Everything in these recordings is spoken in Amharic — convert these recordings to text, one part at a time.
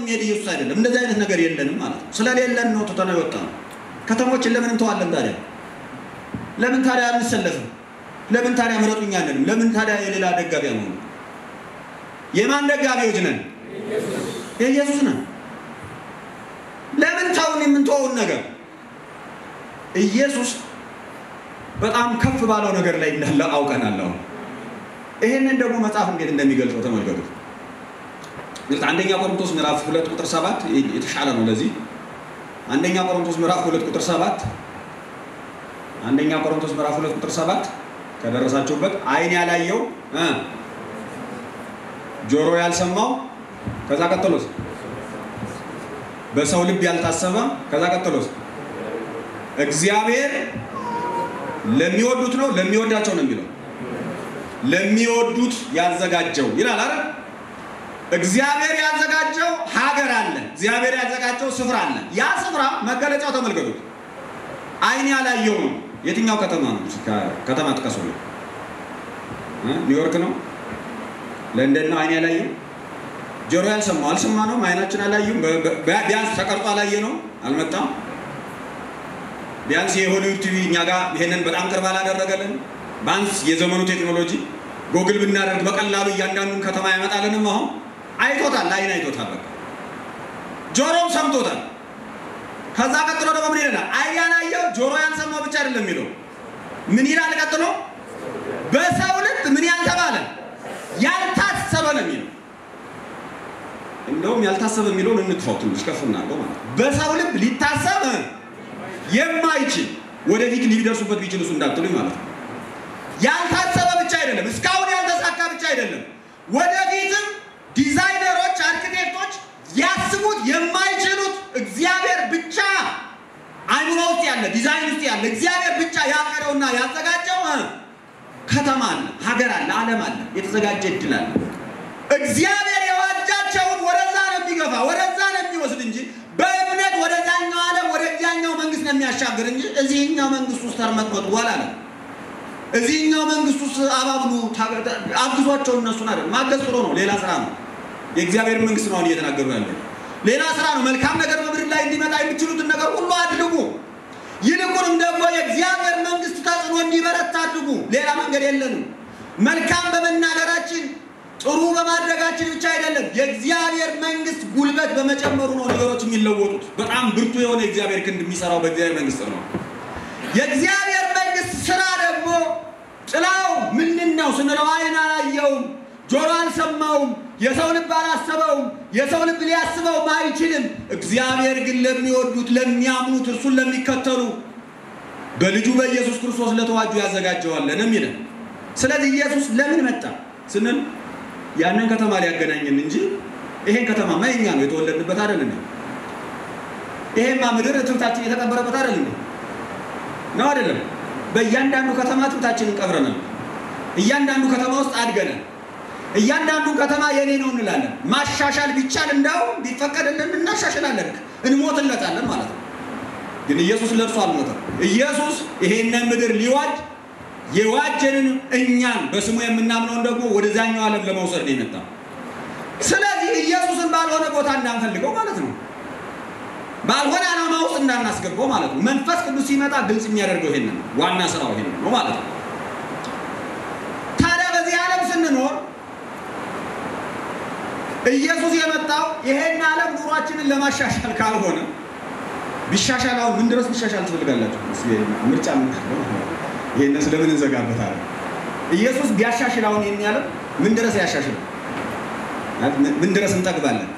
የሚሄድ ኢየሱስ አይደለም። እንደዚህ አይነት ነገር የለንም ማለት ነው። ስለሌለን ነው ትተነው የወጣ ነው። ከተሞችን ለምን እንተዋለን ታዲያ? ለምን ታዲያ አንሰለፍም? ለምን ታዲያ ምረጡኛ አንልም? ለምን ታዲያ የሌላ ደጋፊ አንሆኑ? የማን ደጋፊዎች ነን? የኢየሱስ ነን። ለምን ታውን የምንተወውን ነገር ኢየሱስ በጣም ከፍ ባለው ነገር ላይ እንዳለ አውቀናል። አሁን ይህንን ደግሞ መጽሐፍ እንዴት እንደሚገልጸው ተመልከቱት። አንደኛ ቆሮንቶስ ምዕራፍ ሁለት ቁጥር ሰባት የተሻለ ነው ለዚህ አንደኛ ቆሮንቶስ ምዕራፍ ሁለት ቁጥር ሰባት አንደኛ ቆሮንቶስ ምዕራፍ ሁለት ቁጥር ሰባት ከደረሳችሁበት ዓይን ያላየው እ ጆሮ ያልሰማው ከዛ ቀጥሎስ በሰው ልብ ያልታሰበ ከዛ ቀጥሎስ እግዚአብሔር ለሚወዱት ነው ለሚወዳቸው ነው የሚለው ለሚወዱት ያዘጋጀው ይላል አይደል እግዚአብሔር ያዘጋጀው ሀገር አለ እግዚአብሔር ያዘጋጀው ስፍራ አለ ያ ስፍራ መገለጫው ተመልከቱት ዓይን ያላየው ነው የትኛው ከተማ ነው ከተማ ጥቀሱ ኒውዮርክ ነው ለንደን ነው ዓይን ያላየው ጆሮ ያልሰማው አልሰማ ነው አይናችን አላዩም ቢያንስ ተቀርጦ አላየ ነው አልመጣም ቢያንስ የሆሊውድ ቲቪ እኛ ጋር ይሄንን በጣም ቅርብ አላደረገልን ቢያንስ የዘመኑ ቴክኖሎጂ ጎግል ብናደርግ በቀላሉ እያንዳንዱን ከተማ ያመጣልንም አሁን አይቶታል አይን አይቶታል በቃ ጆሮም ሰምቶታል ከዛ ቀጥሎ ደግሞ ምን ይለናል ዓይን ያላየው ጆሮ ያልሰማው ብቻ አይደለም የሚለው ምን ይላል ቀጥሎ በሰው ልብ ምን ያልተባለ ያልታሰበ ነው የሚለው እንደውም ያልታሰበ የሚለውን እንትፋው ትንሽ ከፍ እናድርገው ማለት ነው በሰው ልብ ሊታሰብ የማይችል ወደፊት ሊደርሱበት ቢችል እሱ እንዳትሉኝ ማለት ነው ያልታሰበ ብቻ አይደለም እስካሁን ያልተሳካ ብቻ አይደለም ወደፊትም ዲዛይነሮች አርኪቴክቶች ሊያስቡት የማይችሉት እግዚአብሔር ብቻ አይምሮ ውስጥ ያለ ዲዛይን ውስጥ ያለ እግዚአብሔር ብቻ ያቀደውና ያዘጋጀው ከተማ አለ ሀገር አለ አለም አለ የተዘጋጀ እድል አለ እግዚአብሔር የዋጃቸውን ወደዛ ነው የሚገፋ ወደዛ ነው የሚወስድ እንጂ በእምነት ወደዛኛው ዓለም ወደዚያኛው መንግስት ነው የሚያሻግር እንጂ እዚህኛው መንግስት ውስጥ ተርመጥመጡ አላለም እዚህኛው መንግስት ውስጥ አባብሉ አግዟቸው እነሱን አይደል ማገዝ ጥሩ ነው ሌላ ስራ ነው የእግዚአብሔር መንግስት ነው አሁን እየተናገሩ ያለ ሌላ ስራ ነው መልካም ነገር በምድር ላይ እንዲመጣ የሚችሉትን ነገር ሁሉ አድርጉ ይልቁንም ደግሞ የእግዚአብሔር መንግስት ተጽዕኖ እንዲበረታ አድርጉ ሌላ መንገድ የለንም መልካም በመናገራችን ጥሩ በማድረጋችን ብቻ አይደለም የእግዚአብሔር መንግስት ጉልበት በመጨመሩ ነው ነገሮች የሚለወጡት በጣም ብርቱ የሆነ የእግዚአብሔር ክንድ የሚሰራው በእግዚአብሔር መንግስት ነው የእግዚአብሔር መንግስት ስራ ደግሞ ጥላው ምንድን ነው ስንለው አይን አላየውም ጆሮ አልሰማውም የሰው ልብ አላሰበውም የሰው ልብ ሊያስበውም አይችልም እግዚአብሔር ግን ለሚወዱት ለሚያምኑት እርሱን ለሚከተሉ በልጁ በኢየሱስ ክርስቶስ ለተዋጁ ያዘጋጀዋለን የሚለን ስለዚህ ኢየሱስ ለምን መጣ ስንል ያንን ከተማ ሊያገናኝን እንጂ ይሄን ከተማማ የኛ ነው የተወለድንበት አይደል እንዴ ይሄማ ምድር ትብታችን የተቀበረበት አይደል እንዴ ነው አይደለም በእያንዳንዱ ከተማ ትብታችንን ቀብረናል እያንዳንዱ ከተማ ውስጥ አድገናል እያንዳንዱ ከተማ የኔ ነው እንላለን ማሻሻል ቢቻል እንዳው ቢፈቀድልን እናሻሽላለን እንሞትለታለን ማለት ነው ግን ኢየሱስ ለብሶ አልሞተም ኢየሱስ ይሄንን ምድር ሊዋጅ የዋጀንን እኛን በስሙ የምናምነውን ደግሞ ወደዛኛው ዓለም ለመውሰድ ነው የመጣ ስለዚህ ኢየሱስን ባልሆነ ቦታ እንዳንፈልገው ማለት ነው ባልሆነ ዓላማ ውስጥ እንዳናስገባው ማለት ነው መንፈስ ቅዱስ ሲመጣ ግልጽ የሚያደርገው ይሄንን ዋና ስራው ይሄን ነው ማለት ነው ታዲያ በዚህ ዓለም ስንኖር ኢየሱስ የመጣው ይሄን ዓለም ኑሯችንን ለማሻሻል ካልሆነ ቢሻሻል አሁን ምን ድረስ ቢሻሻል ትፈልጋላችሁ ምርጫ ምን ይህንን ስለምን እንዘጋበታለን? ኢየሱስ ቢያሻሽል አሁን ይህን ያለም ምን ድረስ ያሻሽል? ምን ድረስ እንጠግባለን?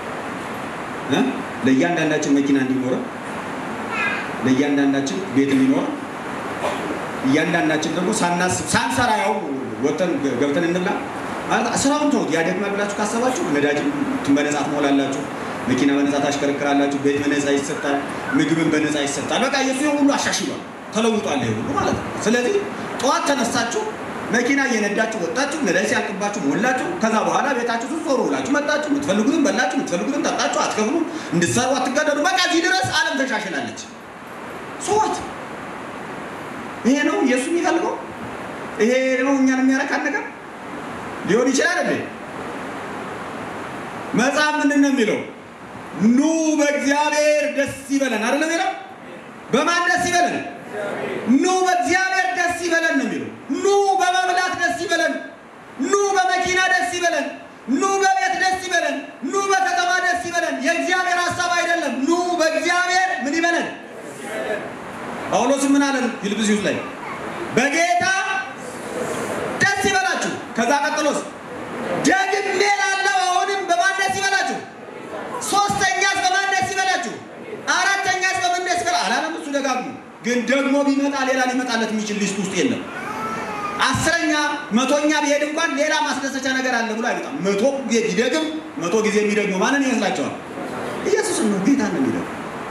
ለእያንዳንዳችን መኪና እንዲኖረ፣ ለእያንዳንዳችን ቤት እንዲኖረ፣ እያንዳንዳችን ደግሞ ሳናስብ ሳንሰራ ያው ወጥተን ገብተን እንብላ ማለት ስራውን ተውት። ያደክማል ብላችሁ ካሰባችሁ ነዳጅ በነፃ ትሞላላችሁ፣ መኪና በነፃ ታሽከረክራላችሁ፣ ቤት በነፃ ይሰጣል፣ ምግብን በነፃ ይሰጣል። በቃ የሱ ሁሉ አሻሽሏል። ተለውጧል ይሄ ሁሉ ማለት ነው። ስለዚህ ጠዋት ተነሳችሁ መኪና እየነዳችሁ ወጣችሁ፣ ነዳጅ ሲያልቅባችሁ ሞላችሁ። ከዛ በኋላ ቤታችሁ ስትዞሩ ውላችሁ መጣችሁ። የምትፈልጉትን በላችሁ፣ የምትፈልጉትን ጠጣችሁ። አትከፍሉ፣ እንድትሰሩ አትገደዱ። በቃ እዚህ ድረስ ዓለም ተሻሽላለች። ሶት ይሄ ነው ኢየሱስ የሚፈልገው። ይሄ ነው እኛን የሚያረካን ነገር ሊሆን ይችላል እንዴ? መጽሐፍ ምንድን ነው የሚለው? ኑ በእግዚአብሔር ደስ ይበለን አይደለም የሚለው? በማን ደስ ይበለን? ኑ በእግዚአብሔር ደስ ይበለን ነው የሚለው። ኑ በመብላት ደስ ይበለን፣ ኑ በመኪና ደስ ይበለን፣ ኑ በቤት ደስ ይበለን፣ ኑ በከተማ ደስ ይበለን። የእግዚአብሔር ሀሳብ አይደለም። ኑ በእግዚአብሔር ምን ይበለን? ጳውሎስ ምን አለን? ፊልጵስዩስ ላይ በጌታ ደስ ይበላችሁ። ከዛ ቀጥሎስ ደግሜ ላለው አሁንም በማን ደስ ይበላችሁ? ሶስተኛስ በማን ደስ ይበላችሁ? አራተኛስ በምን ደስ ይበላ አላለም። እሱ ደጋግሞ ግን ደግሞ ቢመጣ ሌላ ሊመጣለት የሚችል ሊስት ውስጥ የለም። አስረኛ መቶኛ ቢሄድ እንኳን ሌላ ማስደሰቻ ነገር አለ ብሎ አይመጣም። መቶ ጊዜ ቢደግም መቶ ጊዜ የሚደግመው ማንን ይመስላቸዋል? ኢየሱስን ነው፣ ጌታ ነው የሚደግም።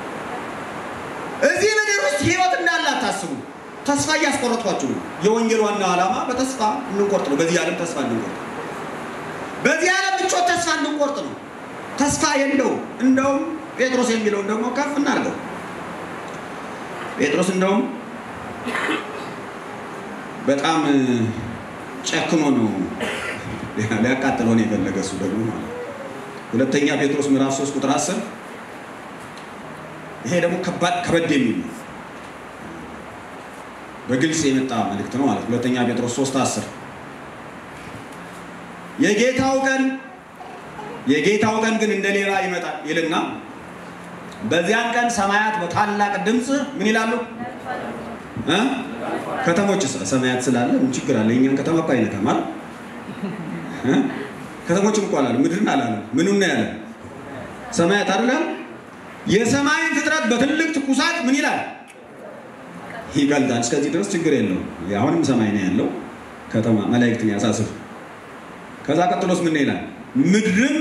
እዚህ ምድር ውስጥ ህይወት እንዳለ አታስቡ። ተስፋ እያስቆረጥኳችሁ ነው። የወንጌል ዋናው ዓላማ በተስፋ እንቆርጥ ነው። በዚህ ዓለም ተስፋ እንቆርጥ፣ በዚህ ዓለም ምቾት ተስፋ እንቆርጥ ነው። ተስፋ የለውም። እንደውም ጴጥሮስ የሚለውን ደግሞ ከፍ እናድርገው። ጴጥሮስ እንደውም በጣም ጨክኖ ነው ሊያቃጥለው ነው የፈለገ እሱ ደግሞ ማለት ሁለተኛ ጴጥሮስ ምዕራፍ 3 ቁጥር 10 ይሄ ደግሞ ከበድ የሚል ነው። በግልጽ የመጣ መልእክት ነው ማለት ሁለተኛ ጴጥሮስ 3 10 የጌታው ቀን የጌታው ቀን ግን እንደ ሌባ ይመጣል ይልና በዚያን ቀን ሰማያት በታላቅ ድምፅ ምን ይላሉ? ከተሞች ሰማያት ስላለ ምን ችግር አለ? የእኛን ከተማ እኮ አይነካም አይደል? ከተሞችም እኮ አላለም፣ ምድርን አላለም። ምኑን ነው ያለ? ሰማያት አይደለም። የሰማይን ፍጥረት በትልቅ ትኩሳት ምን ይላል? ይቀልጣል። እስከዚህ ድረስ ችግር የለውም። አሁንም ሰማይ ነው ያለው ከተማ መላእክትን ያሳስብ። ከዛ ቀጥሎስ ምን ይላል? ምድርም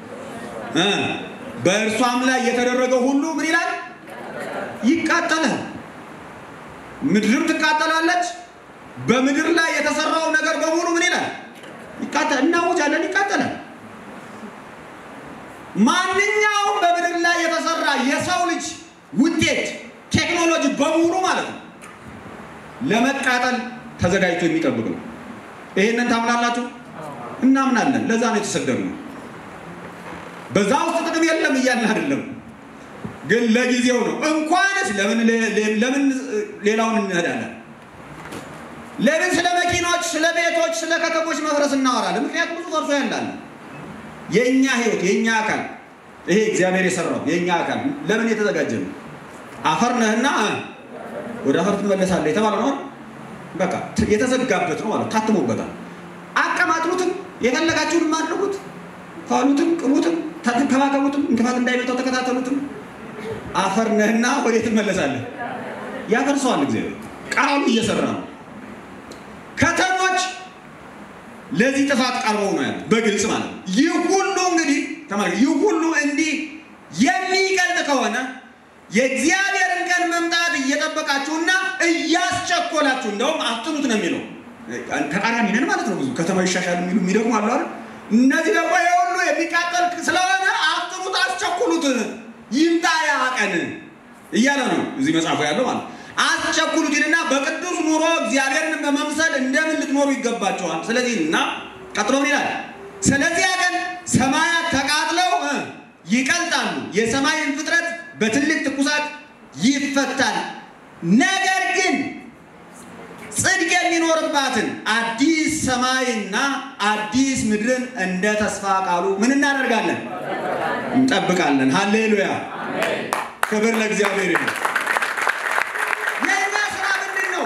በእርሷም ላይ የተደረገው ሁሉ ምን ይላል? ይቃጠላል። ምድርም ትቃጠላለች። በምድር ላይ የተሰራው ነገር በሙሉ ምን ይላል? ይቃጠል። እናውጃለን፣ ይቃጠላል። ማንኛውም በምድር ላይ የተሰራ የሰው ልጅ ውጤት ቴክኖሎጂ በሙሉ ማለት ነው ለመቃጠል ተዘጋጅቶ የሚጠብቅ ነው። ይሄንን ታምናላችሁ? እናምናለን። ለዛ ነው የተሰደድነው። በዛ ውስጥ ጥቅም የለም እያልን አይደለም፣ ግን ለጊዜው ነው። እንኳንስ ለምን ለምን ሌላውን እንሄዳለን? ለምን ስለ መኪኖች፣ ስለ ቤቶች፣ ስለ ከተሞች መፍረስ እናወራለን? ምክንያቱም ብዙ ፈርሶ ያላለ የእኛ ህይወት የእኛ አካል ይሄ እግዚአብሔር የሰራው የእኛ አካል ለምን የተዘጋጀ ነው? አፈር ነህና ወደ አፈር ትመለሳለህ የተባለ ነው። በቃ የተዘጋበት ነው ማለት ታትሞበታል። አቀማጥሉትም፣ የፈለጋችሁንም አድርጉት፣ ፋሉትም፣ ቅቡትም፣ ተንከባከቡትም፣ እንቅፋት እንዳይመጣው ተከታተሉትም። አፈር ነህና ወዴት ትመለሳለህ? ያፈርሰዋል እግዚአብሔር ቃሉ እየሰራ ነው። ከተሞች ለዚህ ጥፋት ቀርበው ነው ያሉት በግልጽ ማለት ነው። ይህ ሁሉ እንግዲህ ተመልከት፣ ይህ ሁሉ እንዲህ የሚቀልጥ ከሆነ የእግዚአብሔርን ቀን መምጣት እየጠበቃችሁና እያስቸኮላችሁ እንደውም አፍጥኑት ነው የሚለው። ተቃራኒ ነን ማለት ነው። ብዙ ከተማ ይሻሻል የሚሉ የሚደግሙ አሉ አይደል? እነዚህ ደግሞ የሁሉ የሚቃጠል ስለሆነ አፍጥኑት፣ አስቸኩሉት፣ ይምጣ ያ ቀን እያለ ነው እዚህ መጽሐፉ ያለው ማለት አስቸኩሉት ይልና በቅዱስ ኑሮ እግዚአብሔርን በመምሰል እንደምን ልትኖሩ ይገባቸዋል። ስለዚህ እና ቀጥሎ ምን ይላል? ስለዚያ ቀን ሰማያት ተቃጥለው ይቀልጣሉ፣ የሰማይን ፍጥረት በትልቅ ትኩሳት ይፈታል። ነገር ግን ጽድቅ የሚኖርባትን አዲስ ሰማይና አዲስ ምድርን እንደ ተስፋ ቃሉ ምን እናደርጋለን? እንጠብቃለን። ሃሌሉያ! ክብር ለእግዚአብሔር ይሁን። የእኛ ስራ ምንድን ነው?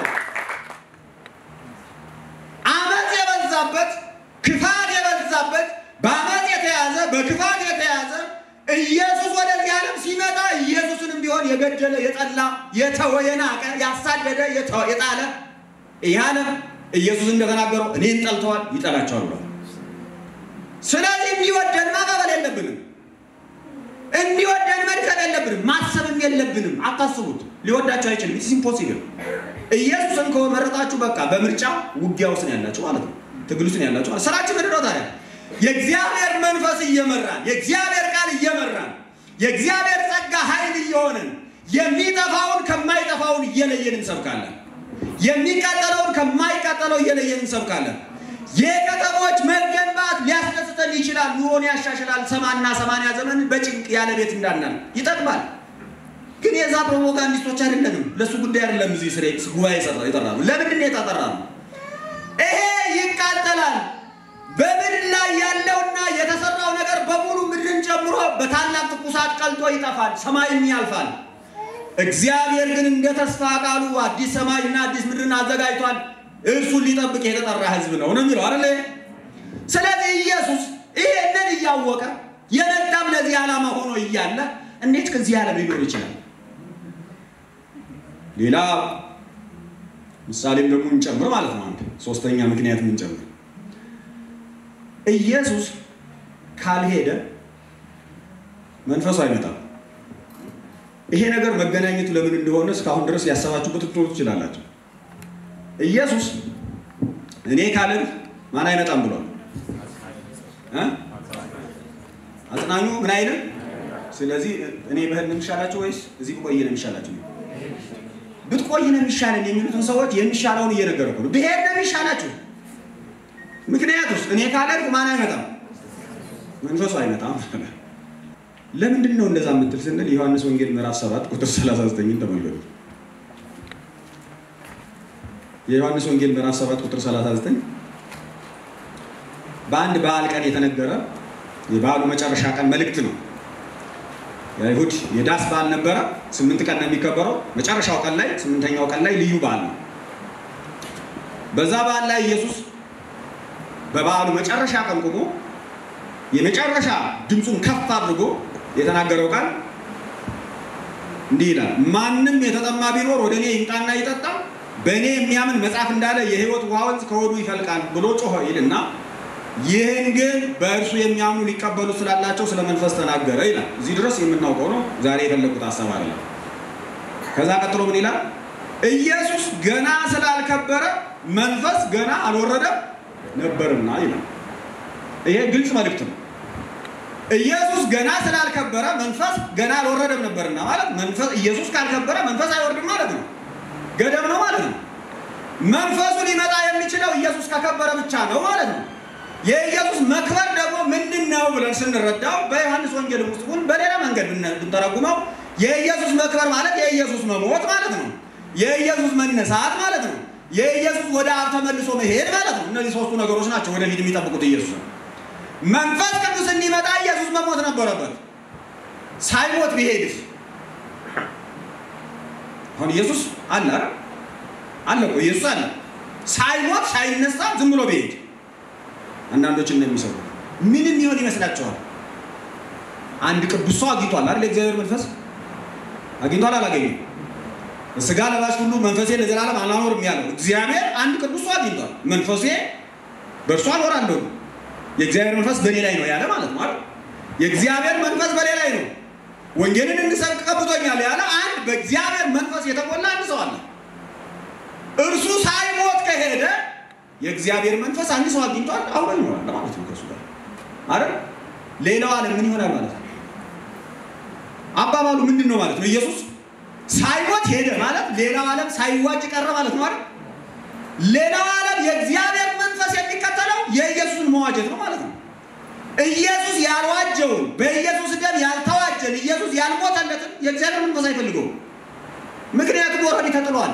አመፅ የበዛበት ክፋት የበዛበት በአመፅ የተያዘ በክፋት የተያዘ ኢየሱስ ወደዚህ ዓለም ሲመጣ ኢየሱስንም ቢሆን የገደለ የጠላ የተወ የናቀ ያሳደደ የጣለ ይህ ዓለም ኢየሱስ እንደተናገረው እኔን ጠልተዋል ይጠላቸዋል ብሏል። ስለዚህ እንዲወደን ማባበል የለብንም። እንዲወደን መድከም የለብንም። ማሰብም የለብንም። አታስቡት፣ ሊወዳቸው አይችልም። ኢትስ ኢምፖሲብል። ኢየሱስን ከመረጣችሁ በቃ በምርጫ ውጊያ ውስጥ ነው ያላችሁ ማለት ነው። ትግል ውስጥ ነው ያላችሁ ማለት ስራችን ምንድን ነው ታዲያ? የእግዚአብሔር መንፈስ እየመራን የእግዚአብሔር ቃል እየመራን የእግዚአብሔር ጸጋ ኃይል እየሆነን የሚጠፋውን ከማይጠፋውን እየለየን እንሰብካለን። የሚቃጠለውን ከማይቃጠለው እየለየን እንሰብካለን። የከተሞች መገንባት ሊያስደስተን ይችላል። ኑሮን ያሻሽላል። ሰማና ሰማንያ ዘመን በጭንቅ ያለ ቤት እንዳናል ይጠቅማል። ግን የዛ ፕሮፓጋንዲስቶች አይደለንም። ለእሱ ጉዳይ አይደለም። እዚህ ስሬ ጉባኤ የጠራ ነው። ለምንድን ነው የተጠራ ነው? ይሄ ይቃጠላል። በምድር ላይ ያለውና የተሰራው ነገር በሙሉ ምድርን ጨምሮ በታላቅ ትኩሳት ቀልጦ ይጠፋል፣ ሰማይም ያልፋል። እግዚአብሔር ግን እንደ ተስፋ ቃሉ አዲስ ሰማይና አዲስ ምድርን አዘጋጅቷል። እርሱን ሊጠብቅ የተጠራ ሕዝብ ነው ነው የሚለው አይደለ? ስለዚህ ኢየሱስ ይሄንን እያወቀ የመጣም ለዚህ ዓላማ ሆኖ እያለ እንዴት ከዚህ ዓለም ሊኖር ይችላል? ሌላ ምሳሌም ደግሞ እንጨምር ማለት ነው። አንድ ሶስተኛ ምክንያት እንጨምር። ኢየሱስ ካልሄደ መንፈሱ አይመጣም። ይሄ ነገር መገናኘቱ ለምን እንደሆነ እስካሁን ድረስ ያሰባችሁበት ልትኖሩ ትችላላችሁ። ኢየሱስ እኔ ካልን ማን አይመጣም ብሏል? አጽናኙ ምን አይልም። ስለዚህ እኔ በህል ነው የሚሻላችሁ ወይስ እዚህ ብቆይ ነው የሚሻላችሁ? ብትቆይ ነው የሚሻለን የሚሉትን ሰዎች የሚሻለውን እየነገርኩ ነው። ብሄድ ነው የሚሻላችሁ። ምክንያቱስ እኔ ካለን ማን አይመጣም? መንፈሱ አይመጣም። ለምንድን ነው እንደዛ የምትል ስንል ዮሐንስ ወንጌል ምዕራፍ 7 ቁጥር 39ን ተመልከቱ። የዮሐንስ ወንጌል ምዕራፍ 7 ቁጥር 39 በአንድ በዓል ቀን የተነገረ የበዓሉ መጨረሻ ቀን መልእክት ነው። የአይሁድ የዳስ በዓል ነበረ። ስምንት ቀን ነው የሚከበረው። መጨረሻው ቀን ላይ ስምንተኛው ቀን ላይ ልዩ በዓል ነው። በዛ በዓል ላይ ኢየሱስ በበዓሉ መጨረሻ ቀን ቆሞ የመጨረሻ ድምፁን ከፍ አድርጎ የተናገረው ቃል እንዲህ ይላል፣ ማንም የተጠማ ቢኖር ወደ እኔ ይምጣና ይጠጣ፣ በእኔ የሚያምን መጽሐፍ እንዳለ የሕይወት ውሃ ወንዝ ከሆዱ ይፈልቃል ብሎ ጮኸ ይልና ይህን ግን በእርሱ የሚያምኑ ሊቀበሉ ስላላቸው ስለ መንፈስ ተናገረ ይላል። እዚህ ድረስ የምናውቀው ነው። ዛሬ የፈለጉት ሀሳብ አይደለም። ከዛ ቀጥሎ ምን ይላል? ኢየሱስ ገና ስላልከበረ መንፈስ ገና አልወረደም ነበርና ይላል። ይሄ ግልጽ መልእክት ነው። ኢየሱስ ገና ስላልከበረ መንፈስ ገና አልወረደም ነበርና ማለት መንፈስ ኢየሱስ ካልከበረ መንፈስ አይወርድም ማለት ነው። ገደብ ነው ማለት ነው። መንፈሱ ሊመጣ የሚችለው ኢየሱስ ከከበረ ብቻ ነው ማለት ነው። የኢየሱስ መክበር ደግሞ ምንድን ነው ብለን ስንረዳው በዮሐንስ ወንጌል ውስጥ ሁን በሌላ መንገድ ብንተረጉመው የኢየሱስ መክበር ማለት የኢየሱስ መሞት ማለት ነው። የኢየሱስ መነሳት ማለት ነው። የኢየሱስ ወደ አብ ተመልሶ መሄድ ማለት ነው። እነዚህ ሶስቱ ነገሮች ናቸው ወደፊት የሚጠብቁት ኢየሱስ ነው። መንፈስ ቅዱስ እንዲመጣ ኢየሱስ መሞት ነበረበት። ሳይሞት ቢሄድስ? አሁን ኢየሱስ አለ አይደል? አለ እኮ ኢየሱስ አለ። ሳይሞት ሳይነሳ ዝም ብሎ ቢሄድ አንዳንዶች እንደሚሰሩ ምንም ይሆን ይመስላችኋል? አንድ ቅዱስ ሰው አግኝቷል አይደል? የእግዚአብሔር መንፈስ አግኝቷል አላገኘም? ስጋ ለባሽ ሁሉ መንፈሴ ለዘላለም አላኖርም ያለው እግዚአብሔር አንድ ቅዱስ ሰው አግኝቷል። መንፈሴ በእርሱ አኖራለሁ የእግዚአብሔር መንፈስ በእኔ ላይ ነው ያለ ማለት ነው አይደል? የእግዚአብሔር መንፈስ በእኔ ላይ ነው፣ ወንጌልን እንድሰብክ ቀብቶኛል ያለ አንድ በእግዚአብሔር መንፈስ የተሞላ አንድ ሰው አለ። እርሱ ሳይሞት ከሄደ የእግዚአብሔር መንፈስ አንድ ሰው አግኝቷል፣ አብሮ ይኖራል ማለት ነው ከእሱ ጋር አይደል? ሌላው ዓለም ምን ይሆናል ማለት ነው? አባባሉ ምንድን ነው ማለት ነው? ኢየሱስ ሳይሞት ሄደ ማለት ሌላው ዓለም ሳይዋጅ ቀረ ማለት ነው አይደል? ሌላው ዓለም የእግዚአብሔር መንፈስ የሚከተለው የኢየሱስን መዋጀት ነው ማለት ነው። ኢየሱስ ያልዋጀውን በኢየሱስ ደም ያልተዋጀን ኢየሱስ ያልሞተለትን የእግዚአብሔር መንፈስ አይፈልገውም። ምክንያቱም ወረድ ተጥሏል፣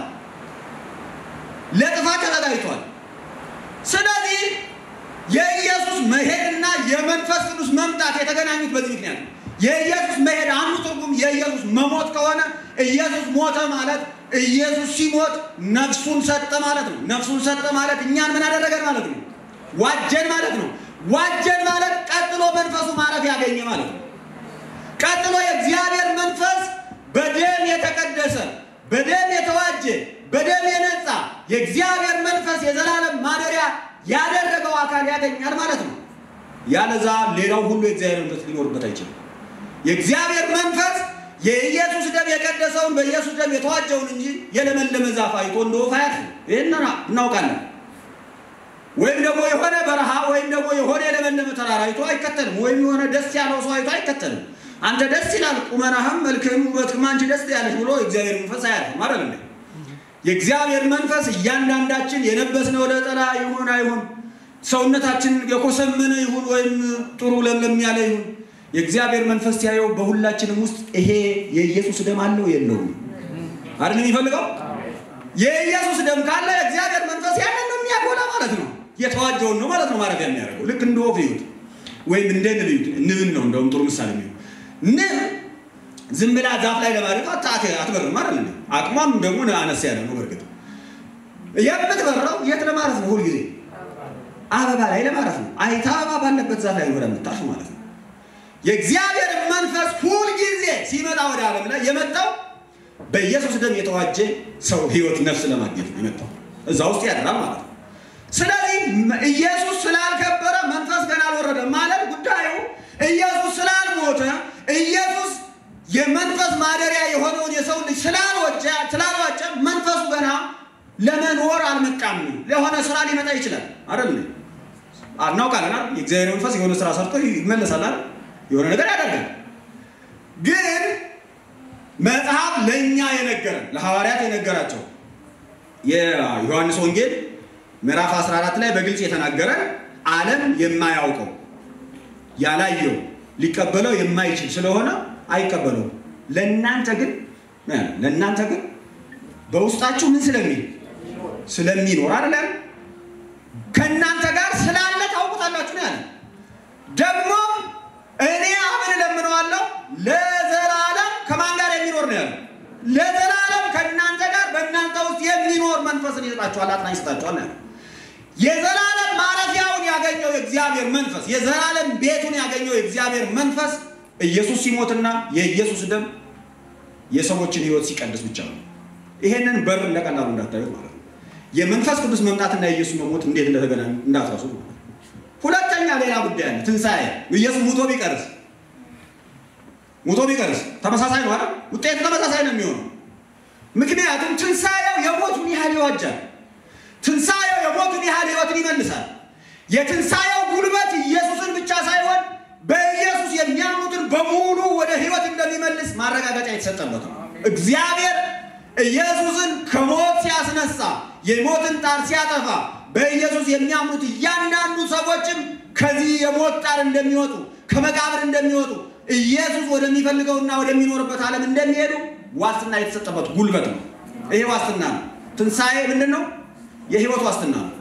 ለጥፋት ተዘጋጅቷል። ስለዚህ የኢየሱስ መሄድና የመንፈስ ቅዱስ መምጣት የተገናኙት በዚህ ምክንያት ነው። የኢየሱስ መሄድ አንዱ ትርጉም የኢየሱስ መሞት ከሆነ ኢየሱስ ሞተ ማለት ኢየሱስ ሲሞት ነፍሱን ሰጠ ማለት ነው። ነፍሱን ሰጠ ማለት እኛን ምን አደረገን ማለት ነው? ዋጀን ማለት ነው። ዋጀን ማለት ቀጥሎ መንፈሱ ማረፍ ያገኘ ማለት ነው። ቀጥሎ የእግዚአብሔር መንፈስ በደም የተቀደሰ በደም የተዋጀ በደም የነጻ የእግዚአብሔር መንፈስ የዘላለም ማደሪያ ያደረገው አካል ያገኛል ማለት ነው። ያለዛ ሌላው ሁሉ የእግዚአብሔር መንፈስ ሊኖርበት አይችልም። የእግዚአብሔር መንፈስ የኢየሱስ ደም የቀደሰውን በኢየሱስ ደም የተዋጀውን እንጂ የለመለመ ዛፍ አይቶ እንደ ወፍ አያርፍም። ይህን እናውቃለን። ወይም ደግሞ የሆነ በረሃ ወይም ደግሞ የሆነ የለመለመ ተራራ አይቶ አይከተልም። ወይም የሆነ ደስ ያለው ሰው አይቶ አይከተልም። አንተ ደስ ይላል ቁመናህም፣ መልክህም፣ ውበትህም አንቺ ደስ ያለች ብሎ የእግዚአብሔር መንፈስ አያርፍም አይደል እንዴ? የእግዚአብሔር መንፈስ እያንዳንዳችን የለበስነው ነጠላ ይሁን አይሁን ሰውነታችን የኮሰመነ ይሁን ወይም ጥሩ ለምለም ያለ ይሁን የእግዚአብሔር መንፈስ ሲያየው በሁላችንም ውስጥ ይሄ የኢየሱስ ደም አለው የለውም አይደል የሚፈልገው የኢየሱስ ደም ካለ የእግዚአብሔር መንፈስ ያንን ነው የሚያጎላ ማለት ነው የተዋጀውን ነው ማለት ነው ማረፊያ የሚያደርገው ልክ እንደ ወፍ ይሁት ወይም እንደ ንብ ይሁት ንብን ነው እንደውም ጥሩ ምሳሌ የሚሆን ንብ ዝም ብላ ዛፍ ላይ ለማድረግ አትበርም አይደል አቅሟም ደግሞ አነስ ያለ ነው በእርግጥ የምትበረው የት ለማረፍ ነው ሁልጊዜ አበባ ላይ ለማረፍ ነው አይታ አበባ ባለበት ዛፍ ላይ ወደ የምታርፍ ማለት ነው የእግዚአብሔር መንፈስ ሁልጊዜ ሲመጣ ወደ ዓለም ላይ የመጣው በኢየሱስ ደም የተዋጀ ሰው ህይወት ነፍስ ለማግኘት ነው የመጣው እዛ ውስጥ ያድራል ማለት ነው ስለዚህ ኢየሱስ ስላልከበረ መንፈስ ገና አልወረደም ማለት ጉዳዩ ኢየሱስ ስላልሞተ ኢየሱስ የመንፈስ ማደሪያ የሆነውን የሰው ልጅ ስላልወጀ ስላልዋጨ መንፈሱ ገና ለመኖር አልመጣም ለሆነ ስራ ሊመጣ ይችላል አይደል አናውቃለን አይደል የእግዚአብሔር መንፈስ የሆነ ስራ ሰርቶ ይመለሳል አይደል የሆነ ነገር ያደርጋል ግን መጽሐፍ ለእኛ የነገረን ለሐዋርያት የነገራቸው የዮሐንስ ወንጌል ምዕራፍ 14 ላይ በግልጽ የተናገረን ዓለም የማያውቀው ያላየው ሊቀበለው የማይችል ስለሆነ አይቀበለውም። ለእናንተ ግን ለእናንተ ግን በውስጣችሁ ምን ስለሚል ስለሚኖር አይደለም ከእናንተ ጋር ስላለ ታውቁታላችሁ ነው ያለ። ደግሞ እኔ አብን እለምነዋለሁ ለዘላለም ከማን ጋር የሚኖር ነው ያለ? ለዘላለም ከእናንተ ጋር በእናንተ ውስጥ የሚኖር መንፈስን ይሰጣችኋል፣ አጽናኝ ይሰጣችኋል ነው ያለ። የዘላለም ማረፊያውን ያገኘው የእግዚአብሔር መንፈስ የዘላለም ቤቱን ያገኘው የእግዚአብሔር መንፈስ ኢየሱስ ሲሞትና የኢየሱስ ደም የሰዎችን ሕይወት ሲቀድስ ብቻ ነው። ይሄንን በር ለቀላሉ እንዳታዩት ማለት ነው። የመንፈስ ቅዱስ መምጣትና የኢየሱስ መሞት እንዴት እንደተገናኙ እንዳትረሱ ማለት ነው። ሁለተኛ ሌላ ጉዳይ አለ። ትንሣኤ ኢየሱስ ሙቶ ቢቀርስ ሙቶ ቢቀርስ ተመሳሳይ ነው አይደል? ውጤቱ ተመሳሳይ ነው የሚሆነው። ምክንያቱም ትንሣኤው የሞቱን ያህል ይዋጃል። ትንሣኤው የሞቱን ያህል ሕይወትን ይመልሳል። የትንሣኤው ጉልበት ኢየሱስን ብቻ ሳይሆን በኢየሱስ የሚያምኑትን በሙሉ ወደ ሕይወት እንደሚመልስ ማረጋገጫ የተሰጠበት ነው። እግዚአብሔር ኢየሱስን ከሞት ሲያስነሳ የሞትን ጣር ሲያጠፋ በኢየሱስ የሚያምኑት እያንዳንዱ ሰዎችም ከዚህ የሞት ጣር እንደሚወጡ ከመቃብር እንደሚወጡ ኢየሱስ ወደሚፈልገውና ወደሚኖርበት ዓለም እንደሚሄዱ ዋስትና የተሰጠበት ጉልበት ነው። ይሄ ዋስትና ነው። ትንሣኤ ምንድን ነው? የህይወት ዋስትና ነው።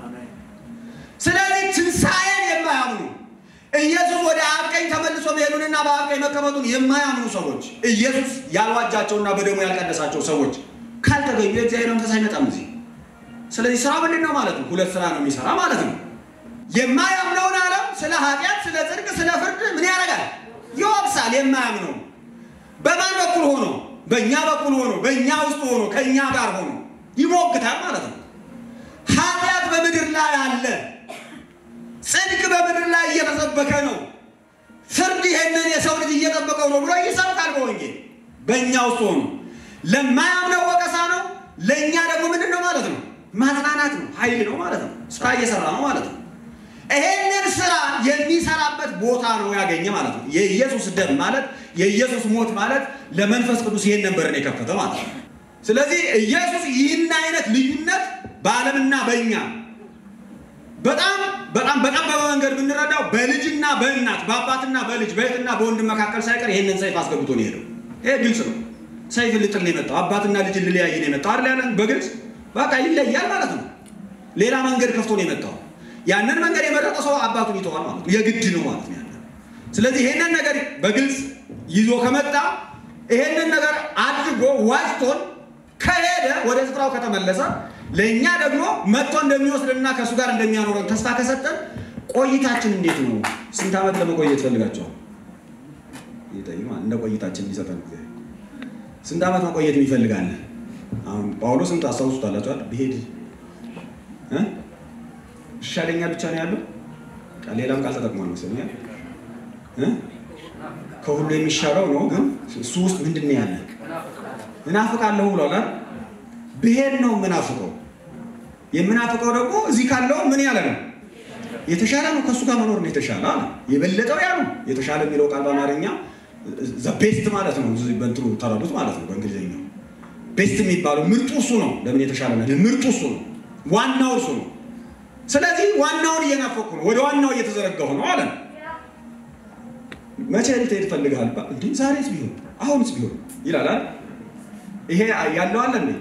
ስለዚህ ትንሣኤን የማያምኑ ኢየሱስ ወደ አብ ቀኝ ተመልሶ መሄዱንና በአብ ቀኝ መቀመጡን የማያምኑ ሰዎች ኢየሱስ ያልዋጃቸውና በደሙ ያልቀደሳቸው ሰዎች ካልተገኙ የእግዚአብሔር መንፈስ አይመጣም እዚህ። ስለዚህ ስራ ምንድን ነው ማለት ነው? ሁለት ስራ ነው የሚሰራ ማለት ነው። የማያምነውን ዓለም ስለ ኃጢአት፣ ስለ ጽድቅ፣ ስለ ፍርድ ምን ያደርጋል? ይወቅሳል። የማያምነው በማን በኩል ሆኖ? በእኛ በኩል ሆኖ፣ በእኛ ውስጥ ሆኖ፣ ከእኛ ጋር ሆኖ ይሞግታል ማለት ነው። ኃጢአት በምድር ላይ አለ። ጽድቅ በምድር ላይ እየተሰበከ ነው። ፍርድ ይሄንን የሰው ልጅ እየጠበቀው ነው ብሎ ይሰብካል በወንጌል በእኛ ውስጥ ሆኖ። ለማያምነው ወቀሳ ነው፣ ለእኛ ደግሞ ምንድን ነው ማለት ነው? ማጽናናት ነው፣ ኃይል ነው ማለት ነው። ስራ እየሰራ ነው ማለት ነው። ይሄንን ስራ የሚሰራበት ቦታ ነው ያገኘ ማለት ነው። የኢየሱስ ደም ማለት የኢየሱስ ሞት ማለት ለመንፈስ ቅዱስ ይሄን ነበርን የከፈተ ማለት ነው። ስለዚህ ኢየሱስ ይህን አይነት ልዩነት በዓለምና በእኛ በጣም በጣም በጠበበ መንገድ ብንረዳው በልጅና በእናት በአባትና በልጅ በእህትና በወንድም መካከል ሳይቀር ይሄንን ሰይፍ አስገብቶ ነው የሄደው። ይሄ ግልጽ ነው። ሰይፍ ልጥል ነው የመጣው። አባትና ልጅን ልለያይ ነው የመጣው አይደል? ያለን በግልጽ በቃ ይለያል ማለት ነው። ሌላ መንገድ ከፍቶ ነው የመጣው። ያንን መንገድ የመረጠ ሰው አባቱን ይተዋል ማለት ነው። የግድ ነው ማለት ነው ያንን። ስለዚህ ይሄንን ነገር በግልጽ ይዞ ከመጣ ይሄንን ነገር አድርጎ ዋጅቶን ከሄደ ወደ ስፍራው ከተመለሰ ለእኛ ደግሞ መጥቶ እንደሚወስድና ከእሱ ጋር እንደሚያኖረን ተስፋ ከሰጠን ቆይታችን እንዴት ነው? ስንት ዓመት ለመቆየት ፈልጋቸዋል? እንደ ቆይታችን ሊሰጠን ጊዜ ስንት ዓመት መቆየት ይፈልጋል? አሁን ጳውሎስን ታስታውሱታላችኋል። ብሄድ ይሻለኛል ብቻ ነው ያለው። ሌላም ቃል ተጠቅሟል መሰለኝ። ከሁሉ የሚሻለው ነው፣ ግን እሱ ውስጥ ምንድን ነው ያለ? እናፍቃለሁ ብሏል። ብሄድ ነው የምናፍቀው። የምናፍቀው ደግሞ እዚህ ካለው ምን ያለ ነው የተሻለ ነው። ከእሱ ጋር መኖር ነው የተሻለ አለ። የበለጠው ያ ነው የተሻለ የሚለው ቃል በአማርኛ ቤስት ማለት ነው። በእንትኑ ተረዱት ማለት ነው። በእንግሊዝኛው ቤስት የሚባለው ምርጡ እሱ ነው። ለምን የተሻለ ነው? ምርጡ እሱ ነው። ዋናው እሱ ነው። ስለዚህ ዋናውን እየናፈቁ ነው፣ ወደ ዋናው እየተዘረጋሁ ነው አለ። መቼ ልትሄድ ፈልግሃል? እንዲ ዛሬስ ቢሆን አሁንስ ቢሆን ይላል አይደል? ይሄ ያለው አለ እንዴ?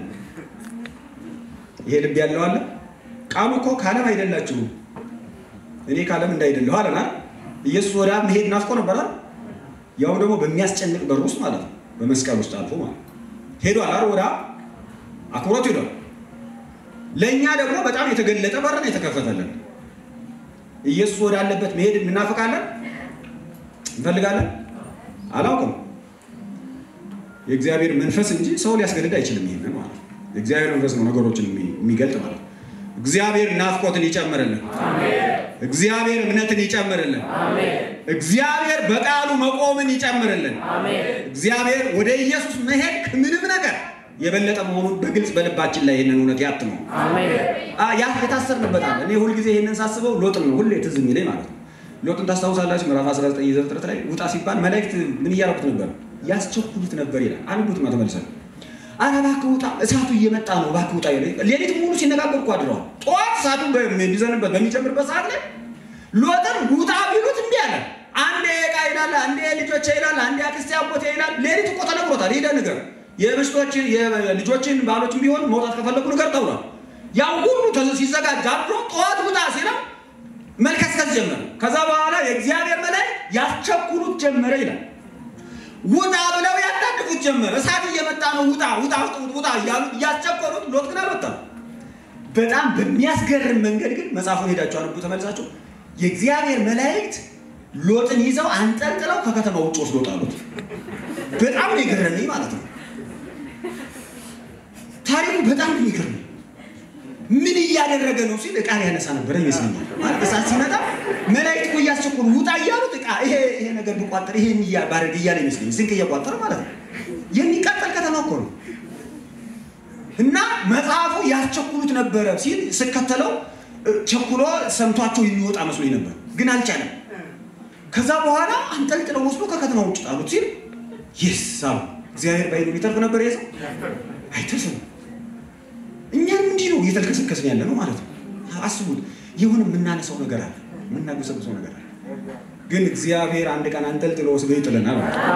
ይሄ ልብ ያለው አለ። ቃሉ እኮ ከዓለም አይደላችሁም እኔ ከዓለም እንዳይደለሁ አለና ኢየሱስ ወደ አብ መሄድ ናፍቆ ነበራል። ያው ደግሞ በሚያስጨንቅ በር ውስጥ ማለት ነው፣ በመስቀል ውስጥ አልፎ ማለት ሄዷል አይደል? ወደ አብ አክብሮት ሄዷል። ለእኛ ደግሞ በጣም የተገለጠ በር ነው የተከፈተልን። ኢየሱስ ወዳለበት መሄድ እናፍቃለን፣ እንፈልጋለን። አላውቅም። የእግዚአብሔር መንፈስ እንጂ ሰው ሊያስገድድ አይችልም። ይሄንን ማለት ነው። የእግዚአብሔር መንፈስ ነው ነገሮችን የሚገልጥ ማለት ነው። እግዚአብሔር ናፍቆትን ይጨምርልን። እግዚአብሔር እምነትን ይጨምርልን። እግዚአብሔር በቃሉ መቆምን ይጨምርልን። እግዚአብሔር ወደ ኢየሱስ መሄድ ከምንም ነገር የበለጠ መሆኑን በግልጽ በልባችን ላይ ይህንን እውነት ያትመው። ያ የታሰርንበታል። እኔ ሁልጊዜ ይህንን ሳስበው ሎጥን ነው ሁሌ ትዝ የሚለኝ ማለት ነው። ሎጥን ታስታውሳላችሁ? ምዕራፍ 19 ዘፍጥረት ላይ ውጣ ሲባል መላእክት ምን እያደረጉት ነበር? ያስቸኩሉት ነበር ይላል። አንዱት ነው ተመልሰን አረ እባክህ ውጣ፣ እሳቱ እየመጣ ነው፣ እባክህ ውጣ ይላል። ሌሊት ሙሉ ሲነጋገሩ እኮ አድረዋል። ጠዋት እሳቱ በሚዘንበት በሚጨምርበት ሰዓት ላይ ሎጥን ውጣ ቢሉት እምቢ አለ። አንዴ ዕቃ ይላል፣ አንዴ ልጆቼ ይላል፣ አንዴ አክስቴ አጎቴ ይላል። ሌሊት እኮ ተነግሮታል። ሄደ ንገር፣ የምስቶችን የልጆችን ባሎችን ቢሆን መውጣት ከፈለጉ ንገር ተብሏል። ያው ሁሉ ሲዘጋጅ አድሮ ጠዋት ውጣ ሲለው መልከስከስ ጀመረ። ከዛ በኋላ የእግዚአብሔር መላእክት ያስቸኩሉት ጀመረ ይላል። ውጣ ብለው ያጣድፉት ጀመረ። እሳት እየመጣ ነው፣ ውጣ ውጣ ውጣ እያሉ እያስቸኮሉት፣ ሎጥ ግን አልወጣም። በጣም በሚያስገርም መንገድ ግን መጽሐፉን ሄዳችሁ አንቡ ተመልሳችሁ። የእግዚአብሔር መላእክት ሎጥን ይዘው አንጠልጥለው ከከተማ ውጭ ወስዶ ጣሉት። በጣም ነው የገረመኝ ማለት ነው። ታሪኩ በጣም ነው የገረመኝ። ምን እያደረገ ነው ሲል ዕቃ ሊያነሳ ነበረ ይመስለኛል። ማለት እሳት ሲመጣ መላእክት እኮ እያስቸኮሉ ውጣ እያሉት ዕቃ ይሄ ይሄ ነገር ብቋጠር ይሄን ባደርግ እያለ ይመስለኛል። ስንቅ እየቋጠረ ማለት ነው። የሚቃጠል ከተማ እኮ ነው። እና መጽሐፉ ያስቸኩሉት ነበረ ሲል ስከተለው ቸኩሎ ሰምቷቸው የሚወጣ መስሎኝ ነበር፣ ግን አልቻለም። ከዛ በኋላ አንጠልጥለው ወስዶ ከከተማ ውጭ ጣሉት ሲል ይስ አሉ። እግዚአብሔር ባይሉ ሊተርፍ ነበር የሰው አይተርፍም። እኛም እንዲህ ነው እየተልከሰከስን ያለ ነው ማለት ነው። አስቡት፣ የሆነ የምናነሳው ነገር አለ፣ የምናጎሰብሰው ነገር አለ። ግን እግዚአብሔር አንድ ቀን አንጠልጥሎ ወስዶ ይጥለናል።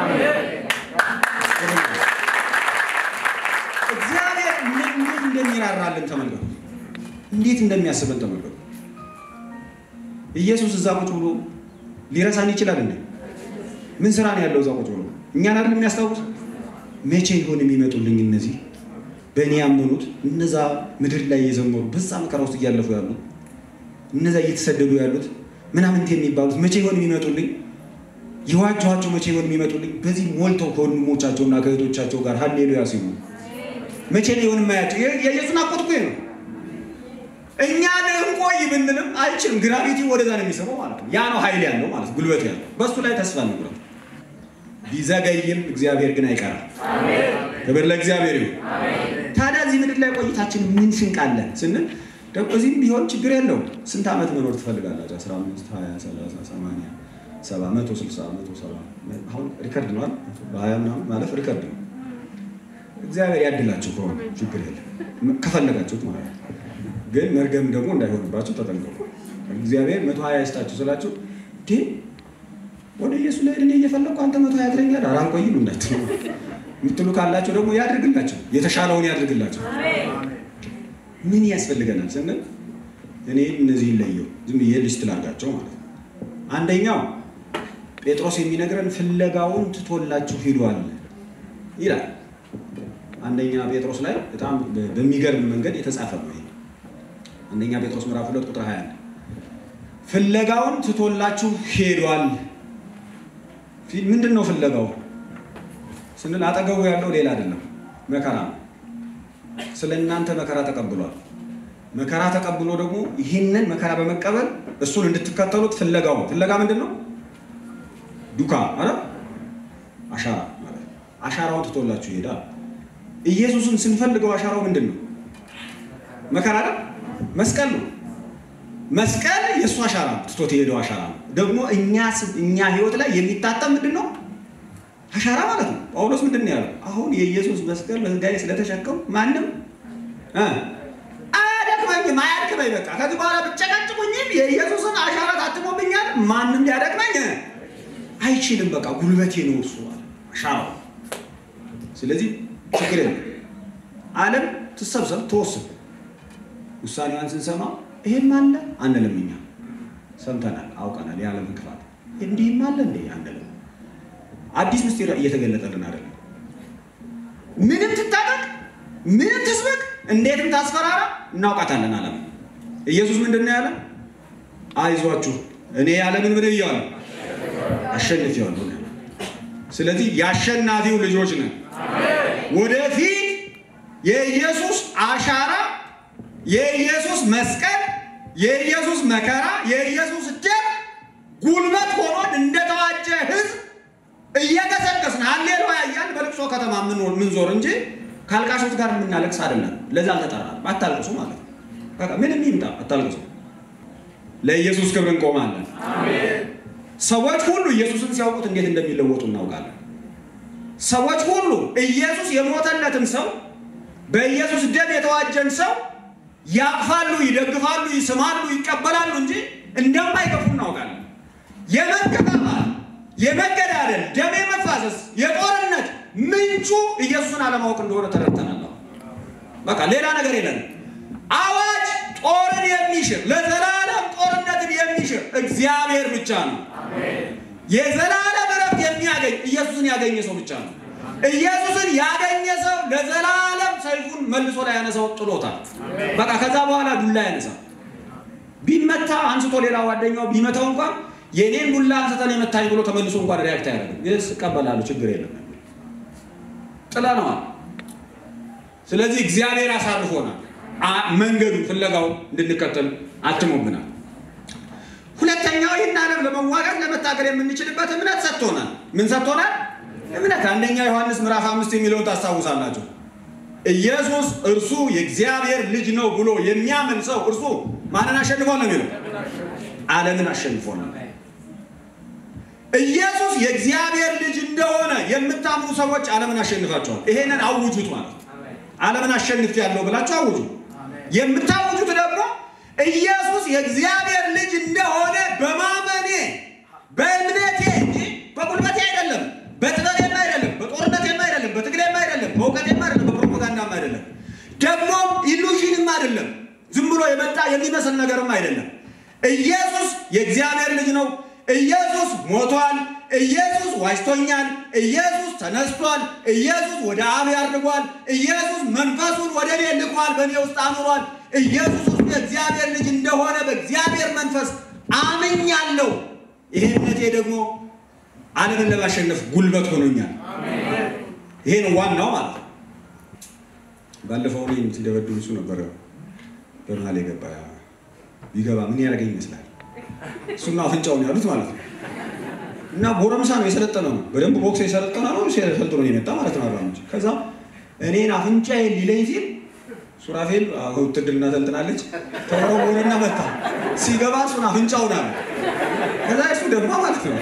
እግዚአብሔር እንዴት እንደሚራራልን ተመልከቱ፣ እንዴት እንደሚያስበን ተመልከቱ። ኢየሱስ እዛ ቁጭ ብሎ ሊረሳን ይችላል እንዴ? ምን ስራ ነው ያለው እዛ ቁጭ ብሎ? እኛን አይደል የሚያስታውስ? መቼ ይሆን የሚመጡልኝ እነዚህ በእኔ ያመኑት እነዛ ምድር ላይ የዘመሩ በዛ መከራ ውስጥ እያለፉ ያሉት እነዛ እየተሰደዱ ያሉት ምናምንት የሚባሉት መቼ ይሆን የሚመጡልኝ? የዋጀኋቸው መቼ ይሆን የሚመጡልኝ? በዚህ ሞልተው ከወንድሞቻቸውና ከእህቶቻቸው ጋር ሀሌሉያ ሲሉ መቼ ነው ይሆን የማያቸው? የኢየሱስ ናፍቆት እኮ ነው። እኛ እንቆይ ብንልም አይችልም። ግራቪቲ ወደዛ ነው የሚስበው ማለት ነው። ያ ነው ኃይል ያለው ማለት ጉልበት ያለው በእሱ ላይ ተስፋ ንብረት ቢዘገይም እግዚአብሔር ግን አይቀርም። ክብር ለእግዚአብሔር ይሁን። ታዲያ እዚህ ምድር ላይ ቆይታችን ምን ስንቅ አለን ስንል ደግሞ እዚህም ቢሆን ችግር የለውም። ስንት ዓመት መኖር ትፈልጋላችሁ? 15 20 30 80 70 100 60 100 70 አሁን ሪከርድ ነው በሀያ ምናምን ማለፍ ሪከርድ ነው። እግዚአብሔር ያድላችሁ ከሆነ ችግር የለም ከፈለጋችሁት ማለት ነው። ግን መርገም ደግሞ እንዳይሆንባችሁ ተጠንቀቁ። እግዚአብሔር መቶ ሀያ ይስጣችሁ ስላችሁ ዴ ወደ ኢየሱስ ላይ እኔ እየፈለግኩ አንተ መቶ ሀያ ትለኛለህ፣ ኧረ አንቆይም እንዳትሉ የምትሉ ካላቸው ደግሞ ያድርግላቸው፣ የተሻለውን ያድርግላቸው። ምን ያስፈልገናል ስንል እኔ እነዚህን ለየው ዝም ብዬ ሊስት ላድርጋቸው ማለት ነው። አንደኛው ጴጥሮስ የሚነግረን ፍለጋውን ትቶላችሁ ሂዷል ይላል። አንደኛ ጴጥሮስ ላይ በጣም በሚገርም መንገድ የተጻፈ ነው ይሄ አንደኛ ጴጥሮስ ምዕራፍ ሁለት ቁጥር 21 ፍለጋውን ትቶላችሁ ሄዷል። ምንድን ነው ፍለጋው ስንል አጠገቡ ያለው ሌላ አይደለም፣ መከራ ነው። ስለ እናንተ መከራ ተቀብሏል። መከራ ተቀብሎ ደግሞ ይህንን መከራ በመቀበል እሱን እንድትከተሉት ፍለጋው ፍለጋ ምንድን ነው? ዱካ አረ አሻራ ማለት አሻራውን ትቶላችሁ ይሄዳል። ኢየሱስን ስንፈልገው አሻራው ምንድን ነው? መከራ አይደል? መስቀል ነው። መስቀል የእሱ አሻራ ነው፣ ትቶት የሄደው አሻራ ነው። ደግሞ እኛ እኛ ህይወት ላይ የሚታተም ምንድን ነው? አሻራ ማለት ነው። ጳውሎስ ምንድን ነው ያለው? አሁን የኢየሱስ መስቀል በስጋዬ ስለተሸከም ማንም አያደክመኝም ማያድክመኝ በቃ ከዚህ በኋላ ብጨቀጭቁኝም የኢየሱስን አሻራ ታትሞብኛል። ማንም ሊያደክመኝ አይችልም። በቃ ጉልበቴ ነው እሱ አሻራው። ስለዚህ ችግር የለም። ዓለም ትሰብሰብ ትወስን። ውሳኔዋን ስንሰማ ይሄም አለ አንልም። እኛ ሰምተናል፣ አውቀናል። የዓለም ክፋት እንዲህም አለ እንዴ አንልም። አዲስ ምስጢር እየተገለጠልን አይደለም። ምንም ትታጠቅ፣ ምንም ትስበክ፣ እንዴትም ታስፈራራ እናውቃታለን። ዓለም ኢየሱስ ምንድን ነው ያለ? አይዟችሁ እኔ ዓለምን ምን ብያለሁ? አሸንፌዋለሁ። ስለዚህ የአሸናፊው ልጆች ነን። ወደፊት የኢየሱስ አሻራ፣ የኢየሱስ መስቀል፣ የኢየሱስ መከራ፣ የኢየሱስ ደም ጉልበት ሆኖን እንደተዋጀ ሕዝብ እየገሰገስን ሃሌሉያ እያልን በልቅሶ ከተማ ምንዞር እንጂ ከአልቃሾች ጋር የምናለቅስ አይደለም። ለዛ አልተጠራንም። አታልቅሱ ማለት ነው። በቃ ምንም ይምጣ አታልቅሱ። ለኢየሱስ ክብር እንቆማለን። ሰዎች ሁሉ ኢየሱስን ሲያውቁት እንዴት እንደሚለወጡ እናውቃለን። ሰዎች ሁሉ ኢየሱስ የሞተለትን ሰው በኢየሱስ ደም የተዋጀን ሰው ያቅፋሉ፣ ይደግፋሉ፣ ይስማሉ፣ ይቀበላሉ እንጂ እንደማይገፉ እናውቃለን። የመከፋፋል፣ የመገዳደል፣ ደም የመፋሰስ፣ የጦርነት ምንጩ ኢየሱስን አለማወቅ እንደሆነ ተረድተናል። በቃ ሌላ ነገር የለን። አዋጅ ጦርን የሚሽር ለዘላለም ጦርነትን የሚሽር እግዚአብሔር ብቻ ነው። የዘላለም እረፍት የሚያገኝ ኢየሱስን ያገኘ ሰው ብቻ ነው። ኢየሱስን ያገኘ ሰው ለዘላለም ሰይፉን መልሶ ላይ ያነሳው ጥሎታል። በቃ ከዛ በኋላ ዱላ ያነሳ ቢመታ አንስቶ ሌላ ጓደኛው ቢመታው እንኳን የኔን ዱላ አንስተን የመታኝ ብሎ ተመልሶ እንኳን ሪያክት አያደርግም። ይስ እቀበላለሁ፣ ችግር የለም ጥለነዋል። ስለዚህ እግዚአብሔር አሳርፎናል። መንገዱን ፍለጋው እንድንከተል አትሞብናል። ሁለተኛው ይህን ዓለም ለመዋጋት ለመታገል የምንችልበት እምነት ሰጥቶናል። ምን ሰጥቶናል? እምነት። አንደኛ ዮሐንስ ምዕራፍ አምስት የሚለውን ታስታውሳላችሁ። ኢየሱስ እርሱ የእግዚአብሔር ልጅ ነው ብሎ የሚያምን ሰው እርሱ ማንን አሸንፏል ነው የሚለው? ዓለምን አሸንፎናል። ኢየሱስ የእግዚአብሔር ልጅ እንደሆነ የምታምኑ ሰዎች ዓለምን አሸንፋቸዋል። ይሄንን አውጁት ማለት ዓለምን አሸንፍ ያለው ብላችሁ አውጁ። የምታውጁት ደግሞ ኢየሱስ የእግዚአብሔር ልጅ እንደሆነ በማመኔ በእምነቴ እንጂ በጉልበቴ አይደለም፣ በጥበቤም አይደለም፣ በጦርነቴም አይደለም፣ በትግሌም አይደለም፣ በእውቀቴም አይደለም፣ በፕሮፓጋንዳም አይደለም፣ ደግሞም ኢሉዥንም አይደለም፣ ዝም ብሎ የመጣ የሚመስል ነገርም አይደለም። ኢየሱስ የእግዚአብሔር ልጅ ነው። ኢየሱስ ሞቷል። ኢየሱስ ዋጅቶኛል። ኢየሱስ ተነስቷል። ኢየሱስ ወደ አብ ያድርጓል። ኢየሱስ መንፈሱን ወደ እኔ ልኳል፣ በእኔ ውስጥ አኑሯል። ኢየሱስ ውስጥ የእግዚአብሔር ልጅ እንደሆነ በእግዚአብሔር መንፈስ አምኛለሁ። ይሄ እምነቴ ደግሞ ዓለምን ለማሸነፍ ጉልበት ሆኖኛል። ይሄ ነው ዋናው ማለት ነው። ባለፈው እኔን ሲደበድብ እሱ ነበረ በመሀል የገባ ቢገባ ምን ያደርገኝ ይመስላል? እሱና አፍንጫውን ያሉት ማለት ነው። እና ጎረምሳ ነው የሰለጠነ ነው። በደንብ ቦክስ የሰለጠነ ነው። ሰልጥኖ የመጣ ማለት ነው። አራምጭ ከዛ እኔን አፍንጫዬን ሊለኝ ሲል ሱራፌል ውትድርና ሰልጥናለች ተወረወረና መታ። ሲገባ እሱን አፍንጫውን አለ። ከዛ እሱ ደግሞ ማለት ነው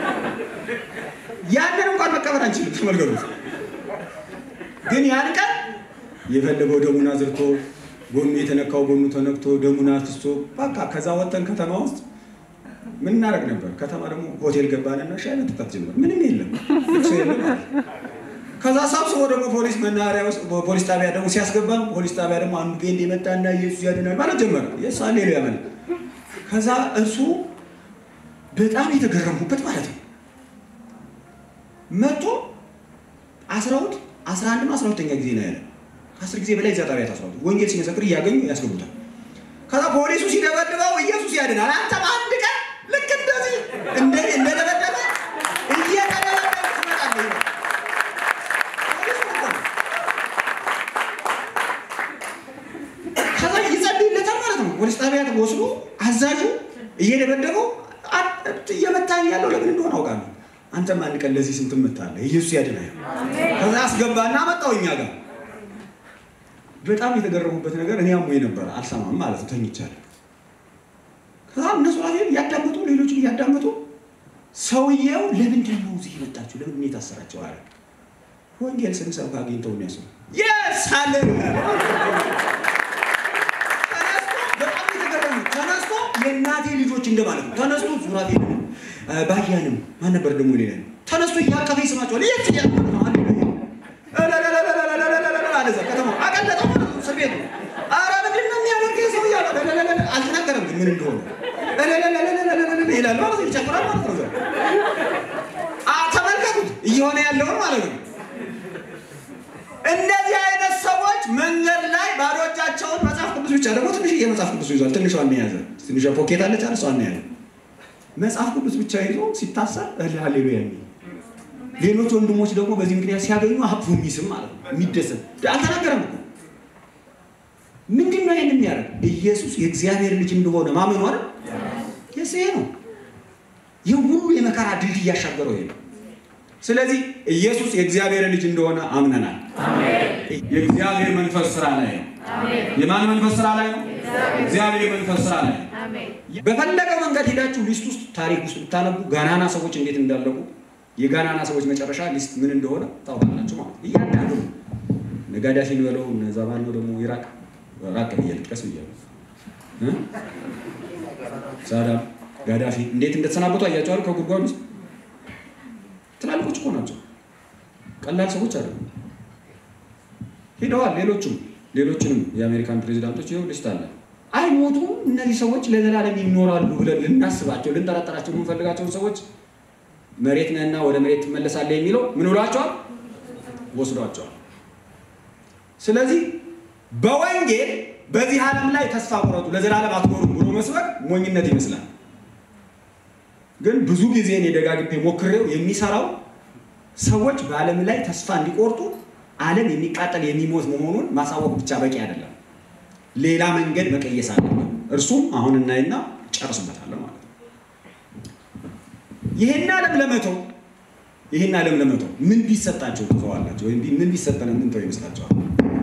ያንን እንኳን መቀበል አንችልም። ተመልከቱት። ግን ያን ቀን የፈለገው ደሙን አዝርቶ ጎኑ የተነካው ጎኑ ተነክቶ ደሙን አፍስቶ በቃ ከዛ ወጥተን ከተማ ውስጥ ምን እናደርግ ነበር? ከተማ ደግሞ ሆቴል ገባንና ሻይ መጠጣት ጀመር። ምንም የለም ልቅሶ የለም ማለት ከዛ ሰብስቦ ደግሞ ፖሊስ መናኸሪያ ውስጥ ፖሊስ ጣቢያ ደግሞ ሲያስገባ ፖሊስ ጣቢያ ደግሞ አንዱ ጴንጤ የመጣና ኢየሱስ ያድናል ማለት ጀመረ። የስ ሃሌሉያ ማለት ከዛ እርሱ በጣም የተገረምኩበት ማለት ነው መጥቶ አስራሁት አስራ አንድ ነው አስራ ሁለተኛ ጊዜ ነው ያለ ከአስር ጊዜ በላይ እዛ ጣቢያ ታስሯል። ወንጌል ሲመሰክር እያገኙ ያስገቡታል። ከዛ ፖሊሱ ሲደበድበው ኢየሱስ ያድናል። አንተም አንድ ቀን ልክ እንደዚህ እንደደበደበ እየተደበደበ ትመጣለህ። ከዛ ይጸልይለታል ማለት ነው። ፖሊስ ጣቢያ ወስዶ አዛዡ እየደበደበው እየመታኝ ያለው ለምን እንደሆነ አውቃለሁ። አንተም አንድ ቀን ለዚህ ስንት ምታለህ፣ ኢየሱስ ያድናል። ከዛ አስገባና መጣው እኛ ጋር በጣም የተገረሙበት ነገር እኔ አሞኝ ነበረ አልሰማም ማለት ነው ተኝቻለሁ። ከዛ እነሱ ራሴ እያዳመጡ ሌሎችን እያዳመጡ ሰውየው ለምንድን ነው እዚህ የመጣችሁ ለምንድን የታሰራቸው አለ። ወንጌል ስንሰብክ አግኝተው የሚያስሩ የስ ሃሌሉያ ተነስቶ እንደማለት ነው። ተነስቶ ሱራፌልንም ባያንም ማን ነበር ደግሞ ሌላ ተነስቶ እያቀፈ ይስማቸዋል። የት እያቀፈ ነው አለ አለዛ ከተማው አቀለጠው ማለት ነው። እስር ቤት ነው። ኧረ ምንድን ነው የሚያደርገው ሰው እያለ አልተናገረም፣ ግን ምን እንደሆነ ይላል ማለት ነው። ይጨፍራል ማለት ነው። ተመልከቱት እየሆነ ያለውን ማለት ነው። እንደዚህ አይነት ሰዎች መንገድ ላይ ባዶ እጃቸውን መጽሐፍ ቅዱስ ብቻ ደግሞ ትንሽ የመጽሐፍ ቅዱስ ይዟል። ትንሿን የያዘ ትንሿ ፖኬት አለች አለ እሷን የያዘ መጽሐፍ ቅዱስ ብቻ ይዞ ሲታሰር ሃሌሉያ የሚል ሌሎች ወንድሞች ደግሞ በዚህ ምክንያት ሲያገኙ ሀብቱ የሚስም ማለት ነው የሚደሰት አልተናገረም እኮ ምንድን ነው ይህን የሚያደርግ ኢየሱስ የእግዚአብሔር ልጅ እንደሆነ ማመኑ አይደል የስ ይሄ ነው ይህ ሁሉ የመከራ ድልድይ እያሻገረው ይሄ ነው ስለዚህ ኢየሱስ የእግዚአብሔር ልጅ እንደሆነ አምነናል የእግዚአብሔር መንፈስ ስራ ላይ ነው የማን መንፈስ ስራ ላይ ነው እግዚአብሔር መንፈስ ስራ ላይ ነው በፈለገው መንገድ ሄዳችሁ ሊስት ውስጥ ታሪክ ውስጥ ብታነቡ ጋናና ሰዎች እንዴት እንዳለቁ የጋናና ሰዎች መጨረሻ ሊስት ምን እንደሆነ ታውቃላችሁ ማለት ነው። እያንዳንዱ ነጋዳፊን በለው እነዛ ማነው ደግሞ ኢራቅ ራቅ ብዬ ልጥቀስ ብያለሁ። ሳዳም ጋዳፊ እንዴት እንደተሰናበቱ አያቸዋል። ከጉድጓድ ውስጥ ትላልቆች እኮ ናቸው፣ ቀላል ሰዎች አይደሉም። ሄደዋል። ሌሎቹም ሌሎችንም የአሜሪካን ፕሬዚዳንቶች ይኸው ሊስት አለ። አይሞቱም። እነዚህ ሰዎች ለዘላለም ይኖራሉ ብለን ልናስባቸው ልንጠረጠራቸው የምንፈልጋቸውን ሰዎች መሬት ነህና ወደ መሬት ትመለሳለህ የሚለው ምን ብሏቸዋል? ወስዷቸዋል። ስለዚህ በወንጌል በዚህ ዓለም ላይ ተስፋ ቁረጡ፣ ለዘላለም አትኖሩም ብሎ መስበክ ሞኝነት ይመስላል። ግን ብዙ ጊዜ እኔ ደጋግሜ ሞክሬው የሚሰራው ሰዎች በዓለም ላይ ተስፋ እንዲቆርጡ ዓለም የሚቃጠል የሚሞት መሆኑን ማሳወቅ ብቻ በቂ አይደለም። ሌላ መንገድ መቀየስ አለብን። እርሱም አሁን እናይና ጨርስበታለሁ ማለት ነው። ይህን ዓለም ለመተው ይህን ዓለም ለመተው ምን ቢሰጣቸው ትተዋላቸው? ወይም ምን ቢሰጠን ምንተው ይመስላቸዋል?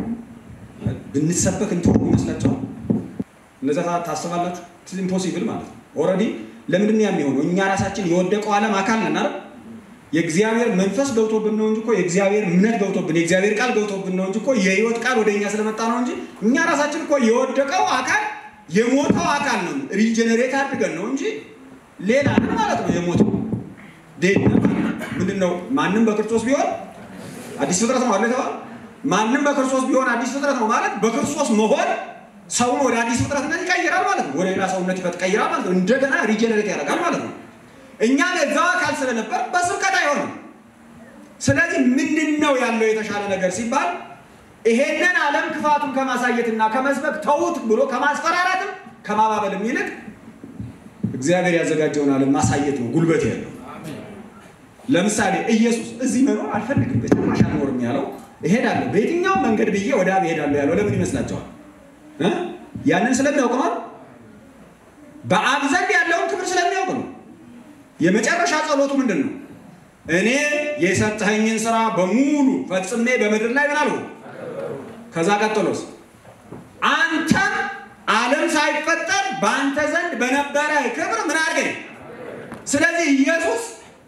ብንሰበክ እንተው ይመስላቸዋል? እነዛ ታስባላችሁ? ኢምፖሲብል ማለት ነው። ኦልሬዲ ለምንድን ነው የሚሆነው? እኛ ራሳችን የወደቀው ዓለም አካል ነን አይደል? የእግዚአብሔር መንፈስ ገብቶብን ነው እንጂ እኮ የእግዚአብሔር እምነት ገብቶብን የእግዚአብሔር ቃል ገብቶብን ነው እንጂ እኮ የህይወት ቃል ወደ እኛ ስለመጣ ነው እንጂ እኛ ራሳችን እኮ የወደቀው አካል የሞተው አካል ነው። ሪጀነሬት አድርገን ነው እንጂ ሌላ ነን ማለት ነው። የሞተው ዴድ ምንድን ነው? ማንም በክርስቶስ ቢሆን አዲስ ፍጥረት ነው አለ የተባለ ማንም በክርስቶስ ቢሆን አዲስ ፍጥረት ነው ማለት በክርስቶስ መሆን ሰውን ወደ አዲስ ፍጥረትነት ይቀይራል ማለት ነው። ወደ ሌላ ሰውነት ይቀይራል ማለት ነው። እንደገና ሪጀነሬት ያደርጋል ማለት ነው። እኛም የዛው አካል ስለነበር በስብከት አይሆንም። ስለዚህ ምንድን ነው ያለው የተሻለ ነገር ሲባል ይሄንን ዓለም ክፋቱን ከማሳየትና ከመስበክ ተዉት ብሎ ከማስፈራራትም ከማባበልም ይልቅ እግዚአብሔር ያዘጋጀውን ዓለም ማሳየት ነው ጉልበት ያለው። ለምሳሌ ኢየሱስ እዚህ መኖር አልፈልግም በጭራሽ አልኖርም ያለው እሄዳለሁ በየትኛውም መንገድ ብዬ ወደ አብ እሄዳለሁ ያለው ለምን ይመስላቸዋል? ያንን ስለሚያውቅ ነው። በአብ ዘንድ ያለውን ክብር ስለሚያውቅ ነው። የመጨረሻ ጸሎቱ ምንድን ነው? እኔ የሰጠኸኝን ስራ በሙሉ ፈጽሜ በምድር ላይ ምን አልሁ? ከዛ ቀጥሎስ አንተም ዓለም ሳይፈጠር በአንተ ዘንድ በነበረ ክብር ምን አድርገኝ። ስለዚህ ኢየሱስ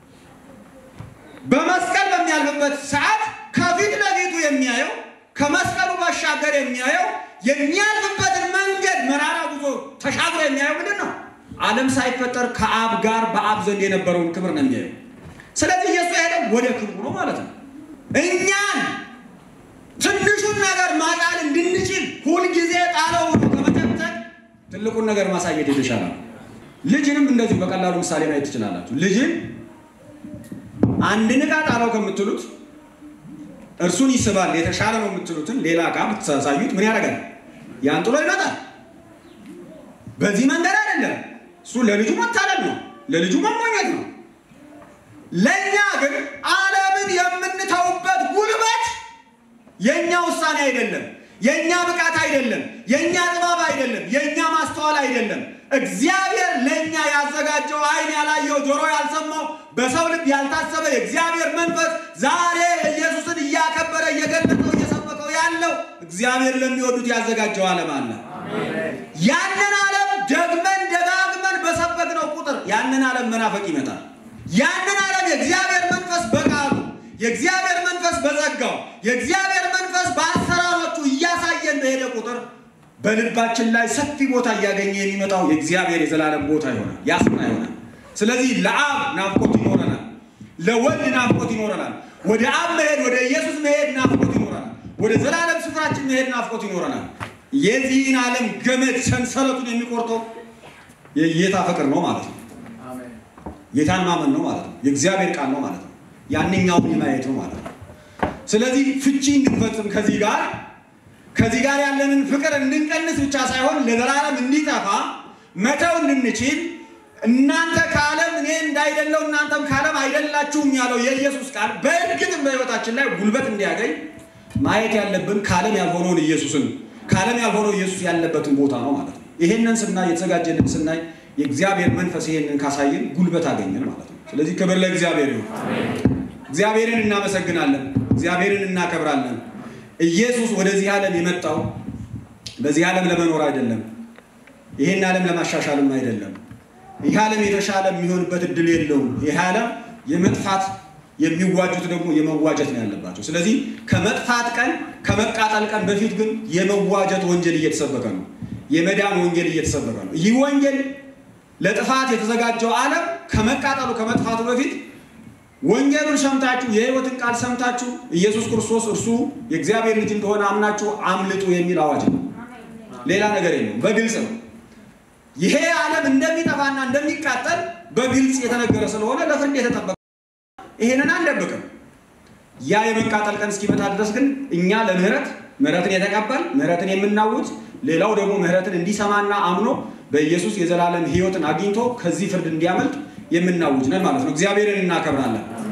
በመስቀል በሚያልፍበት ሰዓት ከፊት ለፊቱ የሚያየው ከመስቀሉ ባሻገር የሚያየው የሚያልፍበትን መንገድ መራራ ጉዞ ተሻግሮ የሚያየው ምንድን ነው? ዓለም ሳይፈጠር ከአብ ጋር በአብ ዘንድ የነበረውን ክብር ነው የሚያየው። ስለዚህ ኢየሱስ ያሄደው ወደ ክብሩ ነው ማለት ነው። እኛን ትንሹን ነገር ማጣል እንድንችል ሁልጊዜ ጣለው ከመጨብጨብ ትልቁን ነገር ማሳየት የተሻለ ነው። ልጅንም እንደዚሁ በቀላሉ ምሳሌ ማየት ትችላላችሁ። ልጅን አንድን ዕቃ ጣለው ከምትሉት እርሱን ይስባል የተሻለ ነው የምትሉትን ሌላ ዕቃ ብታሳዩት ምን ያደርጋል? ያን ጥሎ ይመጣል። በዚህ መንገድ አይደለም። እሱ ለልጁ መታለል ነው፣ ለልጁ መሞኘት ነው። ለእኛ ግን ዓለምን የምንተውበት ጉልበት የእኛ ውሳኔ አይደለም፣ የእኛ ብቃት አይደለም፣ የእኛ ጥበብ አይደለም፣ የእኛ ማስተዋል አይደለም። እግዚአብሔር ለእኛ ያዘጋጀው ዓይን ያላየው ጆሮ ያልሰማው በሰው ልብ ያልታሰበ የእግዚአብሔር መንፈስ ዛሬ ኢየሱስን እያከበረ እየገለጠው እየሰበከው ያለው እግዚአብሔር ለሚወዱት ያዘጋጀው ዓለም አለ። ያንን ዓለም ደግመን ደጋግመን በሰበክነው ቁጥር ያንን ዓለም መናፈቅ ይመጣል። ያንን ዓለም የእግዚአብሔር መንፈስ በቃሉ የእግዚአብሔር መንፈስ በጸጋው የእግዚአብሔር መንፈስ በአሰራሮቹ እያሳየን በሄደ ቁጥር በልባችን ላይ ሰፊ ቦታ እያገኘ የሚመጣው የእግዚአብሔር የዘላለም ቦታ ይሆናል፣ ያስና ይሆናል። ስለዚህ ለአብ ናፍቆት ይኖረናል፣ ለወልድ ናፍቆት ይኖረናል፣ ወደ አብ መሄድ ወደ ኢየሱስ መሄድ ናፍቆት ይኖረናል፣ ወደ ዘላለም ስፍራችን መሄድ ናፍቆት ይኖረናል። የዚህን ዓለም ገመድ ሰንሰለቱን የሚቆርጠው የጌታ ፍቅር ነው ማለት ነው። ጌታን ማመን ነው ማለት ነው። የእግዚአብሔር ቃል ነው ማለት ነው። ያንኛውን ማየት ነው ማለት ነው። ስለዚህ ፍቺ እንድንፈጽም ከዚህ ጋር ከዚህ ጋር ያለንን ፍቅር እንድንቀንስ ብቻ ሳይሆን ለዘላለም እንዲጠፋ መተው እንድንችል እናንተ ከዓለም እኔ እንዳይደለው እናንተም ከዓለም አይደላችሁም ያለው የኢየሱስ ቃል በእርግጥም በሕይወታችን ላይ ጉልበት እንዲያገኝ ማየት ያለብን ከዓለም ያልሆነውን ኢየሱስን ከዓለም ያልሆነው ኢየሱስ ያለበትን ቦታ ነው ማለት ነው። ይሄንን ስናይ የተዘጋጀልን ስናይ የእግዚአብሔር መንፈስ ይሄንን ካሳየን ጉልበት አገኘን ማለት ነው። ስለዚህ ክብር ለእግዚአብሔር ይሁን። እግዚአብሔርን እናመሰግናለን። እግዚአብሔርን እናከብራለን። ኢየሱስ ወደዚህ ዓለም የመጣው በዚህ ዓለም ለመኖር አይደለም። ይሄን ዓለም ለማሻሻልም አይደለም። ይህ ዓለም የተሻለ የሚሆንበት እድል የለውም። ይህ ዓለም የመጥፋት የሚዋጁት ደግሞ የመዋጀት ነው ያለባቸው። ስለዚህ ከመጥፋት ቀን ከመቃጠል ቀን በፊት ግን የመዋጀት ወንጌል እየተሰበከ ነው። የመዳን ወንጌል እየተሰበከ ነው። ይህ ወንጌል ለጥፋት የተዘጋጀው ዓለም ከመቃጠሉ ከመጥፋቱ በፊት ወንጌሉን ሰምታችሁ የሕይወትን ቃል ሰምታችሁ ኢየሱስ ክርስቶስ እርሱ የእግዚአብሔር ልጅ እንደሆነ አምናችሁ አምልጡ የሚል አዋጅ ነው። ሌላ ነገር የለውም። በግልጽ ነው። ይሄ ዓለም እንደሚጠፋና እንደሚቃጠል በግልጽ የተነገረ ስለሆነ ለፍርድ የተጠበቀ ይሄንን አንደብቅም። ያ የመቃጠል ቀን እስኪመጣ ድረስ ግን እኛ ለምህረት ምህረትን የተቀበል ምህረትን የምናውጅ ሌላው ደግሞ ምህረትን እንዲሰማና አምኖ በኢየሱስ የዘላለም ሕይወትን አግኝቶ ከዚህ ፍርድ እንዲያመልጥ የምናውጅ ነን ማለት ነው። እግዚአብሔርን እናከብራለን።